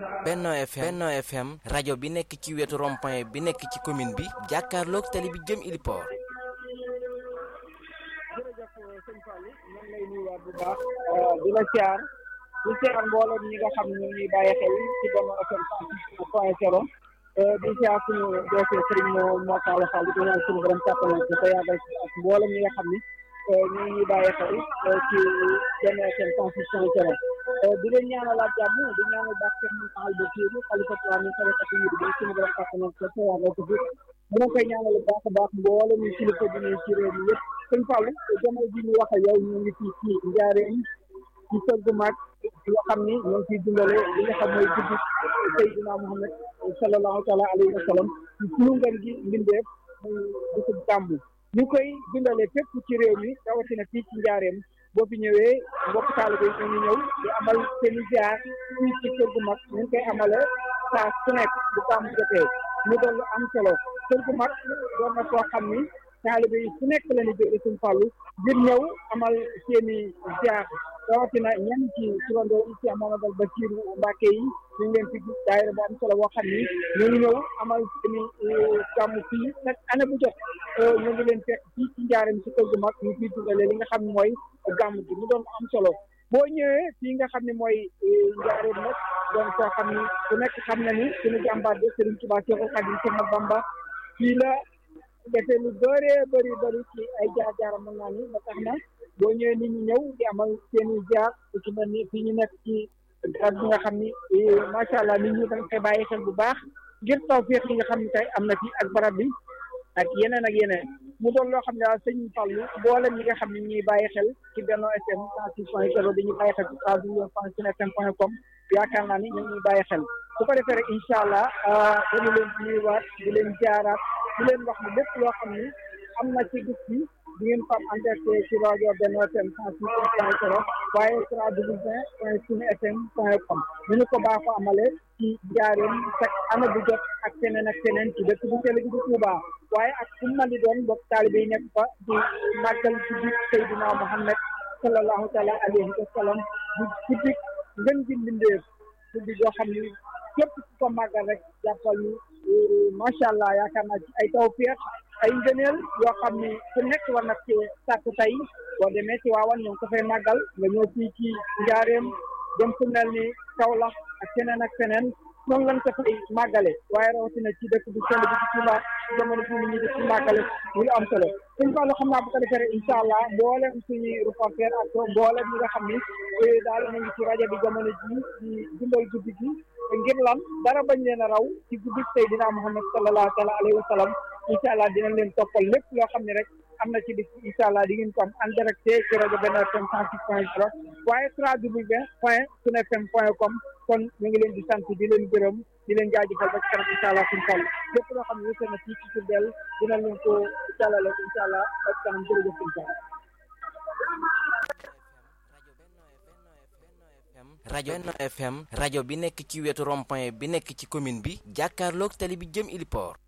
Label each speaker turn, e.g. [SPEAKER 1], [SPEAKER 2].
[SPEAKER 1] Benno FM Benno FM rajo bi nekk ci wetu rond-point bi nekk ci commune bi jàkkaarloog tali bi jëm Iliport.
[SPEAKER 2] jërëjëf sëñ Fallou ñu ngi lay nuyuwaat bu baax di la siyaar di siyaar mbooloo ñi nga xam ne ñu ngi bàyyi xel ci Benno FM point zéro di siyaar suñu dossier Serigne Mor Talla Fall di ñaan suñu borom kàttanal ko te yàggal ak mbooloo ñi nga xam ni ñu ngi bàyyi xel ci Benno FM point zéro di leen ñaanalaat jàmm di ñaanal baax seen mu taxal ba kii xalifa tuwaa ni xalifa yi di suñu borom kàttanal ko te yàggal ko fi mu ngi koy ñaanal baax a baax mbooloo ñu kilifa di ñu ci réew mi yëpp sëñ Fallou jamono ji ñu wax ak yow ñu ngi fii ci njaareem ci kër gu mag yoo xam ni ñoo ngi ciy dundale li nga xam mooy guddi Seydina Muhammad sallallahu taala alayhi wa sallam ci suñu ngën gi mbindeef muy bisub gàmmu ñu koy dundale fépp ci réew mi rawatina fii ci njaareem boo fi ñëwee mbokk taalibe yi ñu ñëw di amal seen i ziar fii ci kër gu mag ñu ngi koy amale saa su nekk bu gàmmu jotee mu doon lu am solo kër gu mag doon na koo xam ni taalibe yi su nekk la ñu jóge suñu fàllu ngir ñëw amal seen i ziar rawatina ñenn ci turandoo yi ci Mamadou Bassirou Mbacke yi ñu ngi leen fi gis daayira bu am solo boo xam ni ñu ngi ñëw amal seen i gàmmu fii nag année bu jot ñu ngi leen fekk fii ci njaaram ci kër gu mag ñu fiy dundale li nga xam ne mooy gàmmu gi mu doon am solo boo ñëwee fii nga xam ne mooy njaareem nag doon koo xam ni ku nekk xam na ni suñu jàmbaar de Serigne Touba Cheikhoul Khadim Cheikh Bamba fii la defee lu bëree bëri bëri ci ay jaar-jaaram mën naa ni ba tax na boo ñëwee nit ñi ñëw di amal seen i jaar ci mel ni fii ñu nekk ci garab bi nga xam ni macha allah nit ñi dañ koy bàyyi xel bu baax ngir taw féex yi nga xam ne tey am na fi ak barab bi ak yeneen ak yeneen mu doon loo xam ne daal sëñ Fallou mboolem ñi nga xam ne ñuy bàyyi xel ci Benno FM cent six point zéro dañuy bàyyi xel ci www point sunu fm point com yaakaar naa ni ñu ngi bàyyi xel su ko defee rek incha allah dañu leen nuyuwaat di leen jaaraat di leen wax ni lépp loo xam ni am na ci gis bi di ngeen ko am en direct ci rajo Benno FM cent six point zéro waaye www point sunu fm point com ñu ñu ko baaxoo amale ci njaareem chaque année bu jot ak feneen ak feneen ci dëkk bu sell gi di Touba waaye ak fu mu mën di doon bokk taalibe yi nekk fa di màggal ci biir Seydina Muhammad sallallahu taala alayhi wa sallam di ci biir ngën gi mbindeef guddi goo xam ni képp ku ko màggal rek jàppal ni macha allah yaakaar naa ci ay tawfeex ay ngëneel yoo xam ni ku nekk war na ci sàkku tey boo demee ci waawan ñoo ngi ko fay màggal nga ñëw fii ci njaareem dem fu mel ni Kaolack ak feneen ak feneen noonu lañ ko fay màggale waaye rawatina ci dëkk bu sell bi ci Touba jamono bii ni ñu di ci màggale lu am solo suñ ko xam naa bu ko defee incha allah mboolem suñuy reporter ak mboolem ñi nga xam ni daal ñu ngi ci rajo bi jamono ji di dundal guddi gi ngir lan dara bañ leen a raw ci guddi Seydina Muhammad sallallahu taala alayhi wa sallam incha allah dinañ leen toppal lépp loo xam ne rek am na ci bis incha allah di ngeen ko am en direct ci rajo Benno FM cent six point zéro waaye www point sunu fm point com kon ñu ngi leen di sant di leen gërëm di leen jaajëfal ba ci kanam incha allah suñu toll lépp loo xam ne wute na fii ci Diourbel dinañ leen ko jàllale incha allah ba ci kanam jërëjëf incha allah.
[SPEAKER 1] rajo Benno FM rajo bi nekk ci wetu rond-point bi nekk ci commune bi jàkkaarloog tali bi jëm Iliport